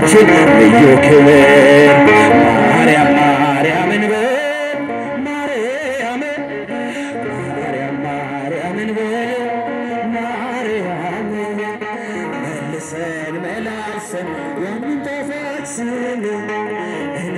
ለእመቤታችን ልዩ ክብር ማርያም ማርያምን በል ማርያምን ማርያም ማርያምን በል ማርያም መልሰን መላልሰን ያንን ጣፋጭ ስም እንበል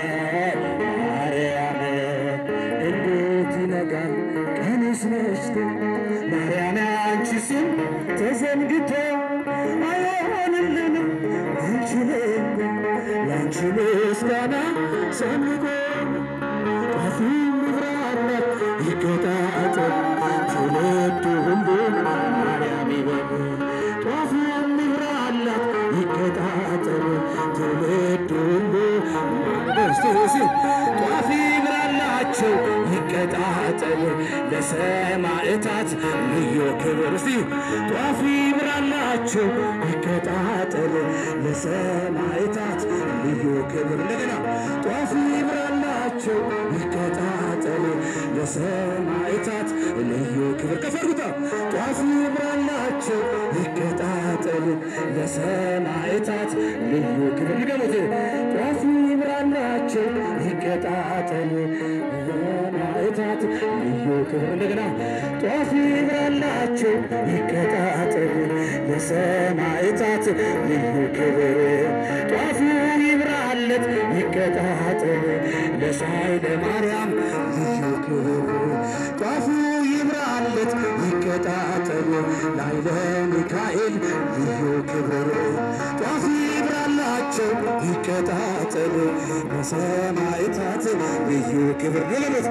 ማርያም እንዴት ይነጋል ቀንስ መሽቶ ማርያም አንቺ ስም ተዘንግቶ አይሆንልንም አንችልም ያንቺ ምስጋና ሰንቆ ጣፊ ምብራላት ይቀጣጠል ትውልድ ሁሉ ማርያም ይበል ጧፉ ምብራላት ይቀጣጠል ትውልድ ሁሉ እስቲ ጧፊ ብራላቸው ይቀጣጠል ለሰማዕታት ልዩ ክብር እስቲ ጧፊ ብራላቸው ይቀጣጠል ለሰማዕታት ልዩ ክብር እንደገና ጧፊ ብራላቸው ይቀጣጠል ለሰማዕታት ልዩ ክብር ከፈርጉታ ጧፊ ብራላቸው ይቀጣጠል ለሰማዕታት ልዩ ክብር ንገሙት ጧፊ ብራላቸው ይቀጣጠል ለሰማዕታት ልዩ ክብር እንደገና ጧፊ ብራላቸው ይቀጣጠል ለሰማዕታት ልዩ ክብር ጧፉ ይብራለት ይቀጣጠል ለሳይለ ማርያም ልዩ ክብር ጧፉ ይብራለት ይቀጣጠል ላይለ ሚካኤል ልዩ ክብር ጧፉ ይብራላቸው ይቀጣጠል ለሰማዕታት ልዩ ክብር ንለበት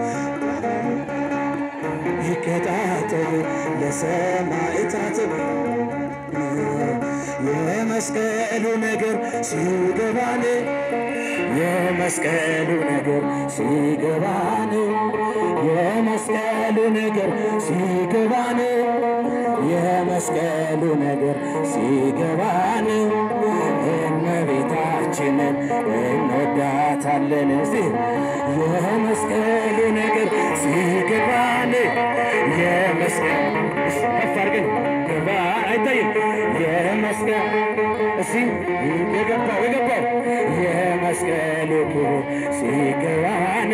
ይቀጣጠል ለሰማዕታት የመስቀሉ ነገር ሲገባን የመስቀሉ ነገር ሲገባን የመስቀሉ ነገር ሲገባን የመስቀሉ ነገር ሲገባን እመቤታችንን እንወዳታለን። እስቲ የመስቀሉ ነገር ሲገባን የመስቀል ከፍ አድርገን ገባ አይታይም የመስቀል እስቲ የገባው የገባው የመስቀሉ ክብር ሲገባን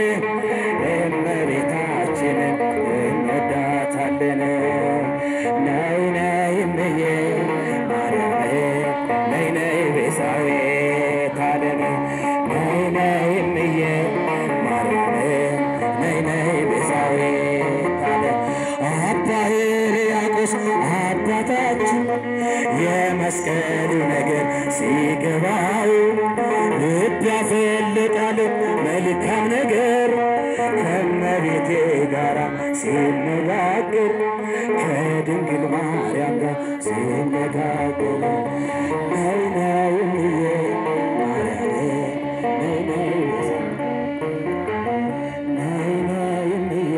እመቤታችንን እንወዳታለን። ነይ ነይ እምዬ ማርያም ነይ ነይ ቤዛዊተ ዓለም ነይ ነይ እምዬ ማርያም ነይ ነይ ቤዛዊተ ዓለም አባ ሕርያቆስ አባታችን የመስቀሉ ነገር ሲገባው ልብ ያፈልቃል መልካም ነገር ከመቤቴ ጋራ ሲነጋገር ከድንግል ማርያም ጋር ሲነጋገር ነይ ነይ እምዬ ማርያም ነይ ነይ ነይ ነይ እምዬ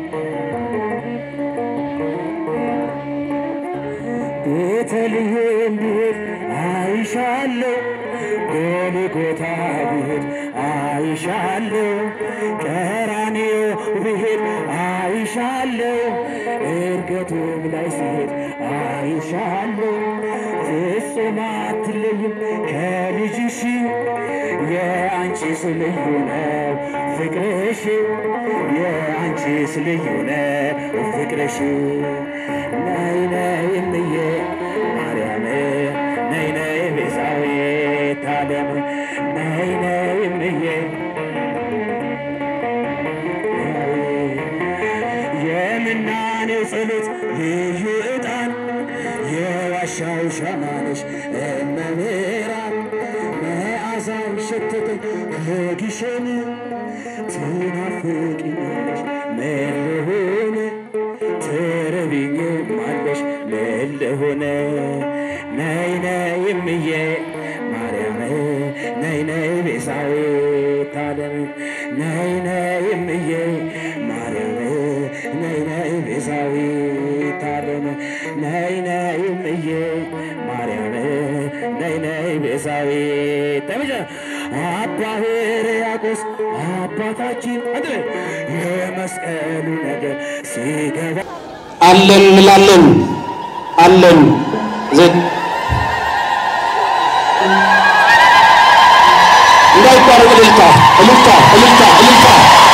ቤተልሔም ብሄድ አይሻለሁ፣ ጎልጎታ ብሄድ አይሻለሁ፣ ቀራንዮ ብሄድ አይሻለሁ፣ እርገቱም ላይ ሲሄድ አይሻለሁ። ፍጹም አትለይም ከልጅሽ የአንቺስ ልዩ ነው ፍቅርሽ የአንቺስ ልዩ ነው ፍቅርሽ ነይ ነይ እምዬ ማርያም ነይ ነይ ቤዛዊተ ዓለም ነይ ነይ እምዬ የምናኔው ጸሎት ልዩ ዕጣን የዋሻው ሻማነሽ እመብርሃን መዓዛው ሸተተኝ ከግሸን ትናፍቂኛለሽ ምን ልሁን ትርቢኝማለሽ ምን ልሁን ነይ ነይ እምዬ ማርያም ነይ ነይ ቤዛዊተ ዓለም ነይ ነይ እምዬ ማርያም ነይ ነይ ቤዛዊተ ዓለም ነይ ነይ እምዬ ማርያም ነይ ነይ ቤዛዊተ መጀ አባ ሕርያቆስ አባታችን አንድ ላይ የመስቀሉ ነገር ሲገባ አለን እንላለን አለን ዘ- የማይቋረጥ እልልታ እልልታ እልልታ እልልታ።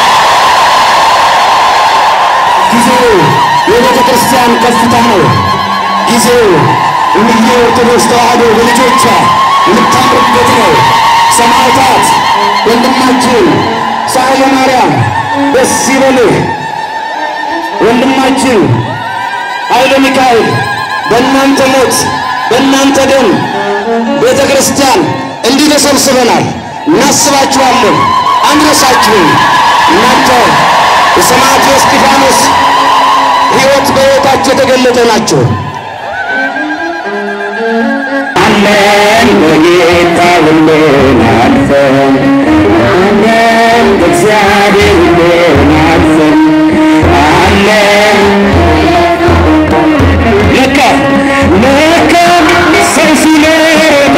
ጊዜው የቤተ ክርስቲያን ከፍታ ነው። ጊዜው እምዬ ኦርቶዶክስ ተዋሕዶ በልጆቿ የምታምርበት ነው። ሰማዕታት ወንድማችን ሳህለ ማርያም ደስ ይበልህ። ወንድማችን ኃይለ ሚካኤል በእናንተ ሞት በእናንተ ደም ቤተ ክርስቲያን እንዲህ ተሰብስበናል። እናስባችኋለን፣ አንረሳችሁም። እናንተ የሰማዕቱ እስጢፋኖስ ሕይወት በሕይወታቸው የተገለጠ ናቸው። አለን በጌታ ሁሉን አልፈን አለን በእግዚአብሔር ሁሉን አልፈን አለን ለካ ለካ ሰው ሲመጣ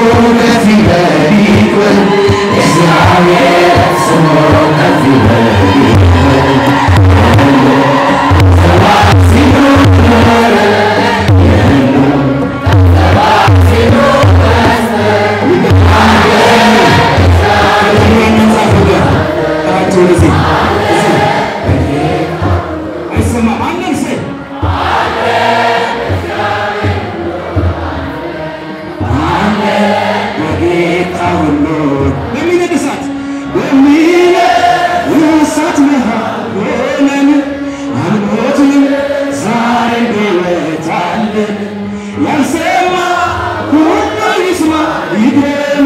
ያልሰማ ሁሉ ይስማ ይደመ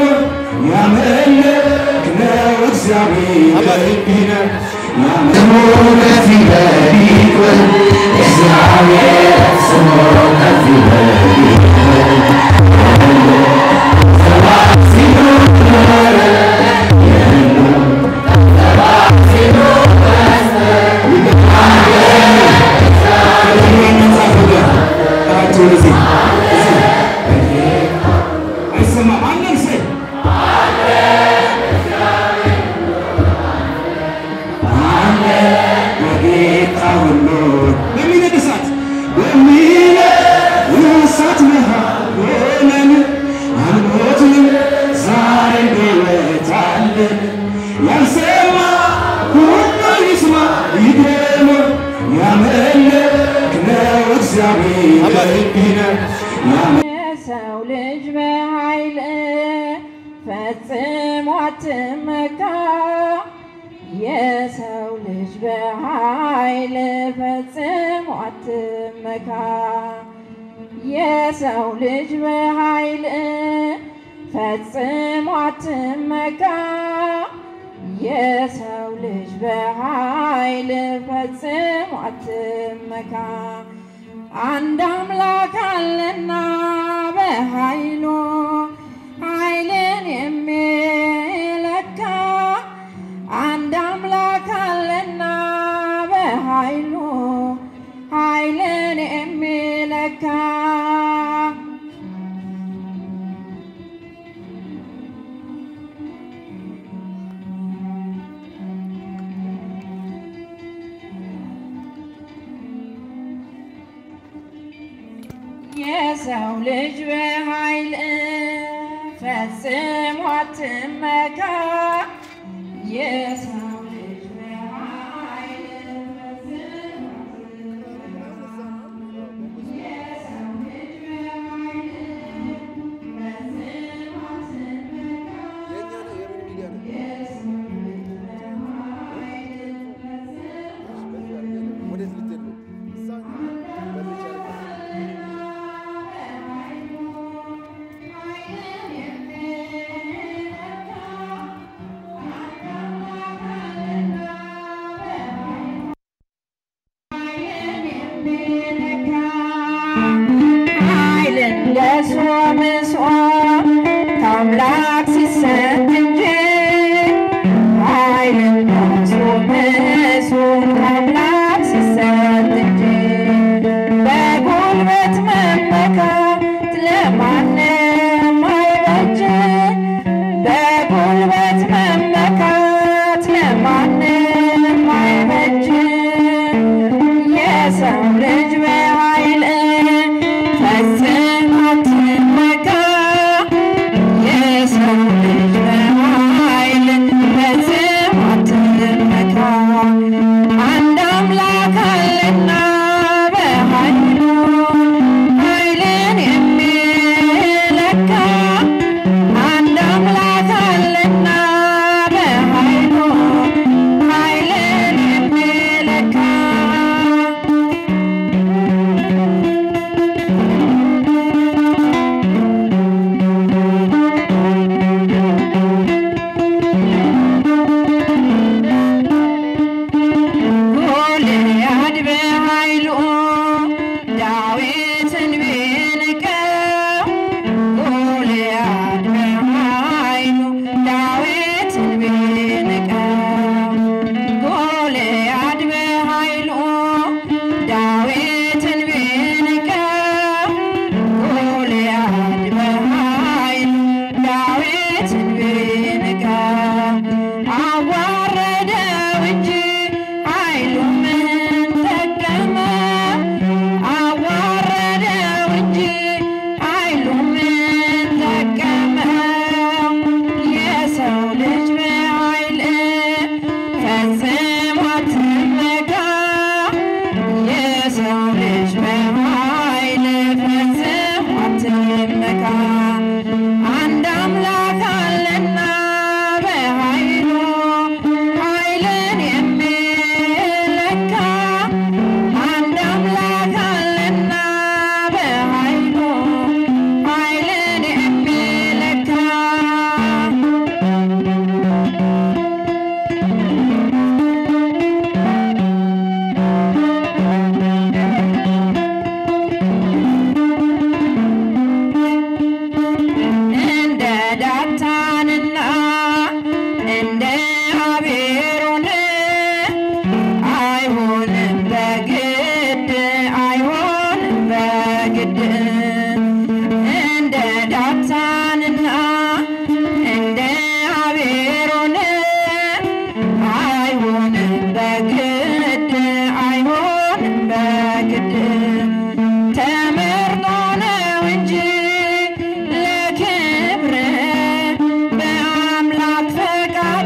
ያመለክ ነው እግዚአብሔር ቢነ ያልሰማ ሁሉ ይስማ ይደመ ያመለክ ነው እግዚአብሔር ቢነ የሰው ልጅ በኃይል ፈጽሞ አትመካ። የሰው ልጅ በኃይል ፈጽሞ አትመካ። የሰው ልጅ በኃይል ፈጽሞ አትመካ። የሰው ልጅ በኃይል ፈጽሞ አትመካ። አንድ አምላክ አለና በኃይሉ ኃይልን የሚለካ አንድ አምላክ አለና በኃይሉ ኃይልን የሚለካ የሰው ልጅ በኃይል ፈጽሞ አትመካ። የሰው ልጅ በኃይል ፈጽሞ አትመካ። የሰው ልጅ በኃይል ፈጽሞ አትመካ። የሰው ልጅ በኃይል ፈጽሞ ኃይልን ለሶምሶ ከአምላክ ሲሰጥ እንጂ ኃይልን ለሶምሶ ከአምላክ ሲሰጥ እንጂ በጉልበት መመካት ለማንም አይበጅ በጉልበት መመካት ለማንም አይበጅ የሰው ልጅ በኃይል ፈጽሞ አትመካ። የሰው ልጅ በኃይል የሰው ልጅ በኃይል ፈጽሞ አትመካ። አንድ አምላክ አለና በኃይሉ ኃይልን የሚለካ አንድ አምላክ አለና በኃይሉ ኃይልን የሚለካ እንደ ዳታንና እንደ አቤሮን አይሆንም በግድ አይሆንም በግድ እንደ ዳታንና እንደ አቤሮን አይሆንም በግድ አይሆንም በግድ ተመርጦ ነው እንጂ ለክብር በአምላክ ፈቃድ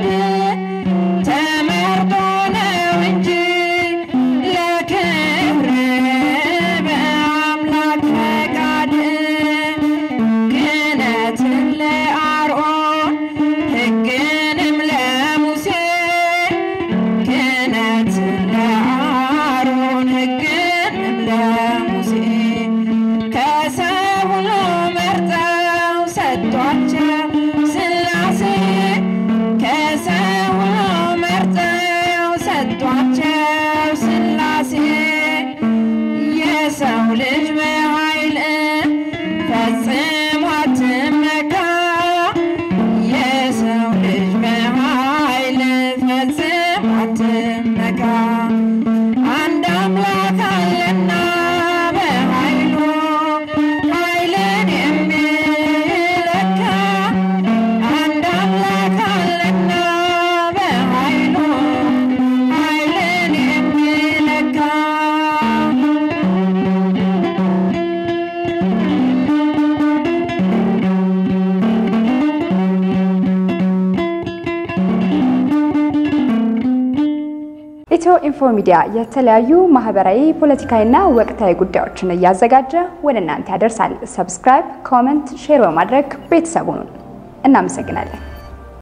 ተመርጦ ነው እንጂ ለክብር በአምላክ ፈቃድ ክህነትን ለአርኦን ሕግንም ለሙሴ ክህነትን ለአሮን ሕግንም ለሙሴ ከሰው ሁሉ መርጠው ሰጥቷቸው ሥላሴ ከሰው ሁሉ መርጠው ሰጥቷቸው ሥላሴ የሰው ልጅ በኃይል ፈጽሞ አትመካ የሰው ልጅ በኃይል ፈጽሞ አትመካ አንድ አምላክ አለና በኃይሉ ኃይልን የሚለካ አንድ አምላክ አለና በኃይሉ ኃይልን የሚለካ ኢትዮ ኢንፎ ሚዲያ የተለያዩ ማህበራዊ፣ ፖለቲካዊና ወቅታዊ ጉዳዮችን እያዘጋጀ ወደ እናንተ ያደርሳል። ሰብስክራይብ፣ ኮመንት፣ ሼር በማድረግ ቤተሰቡን እናመሰግናለን።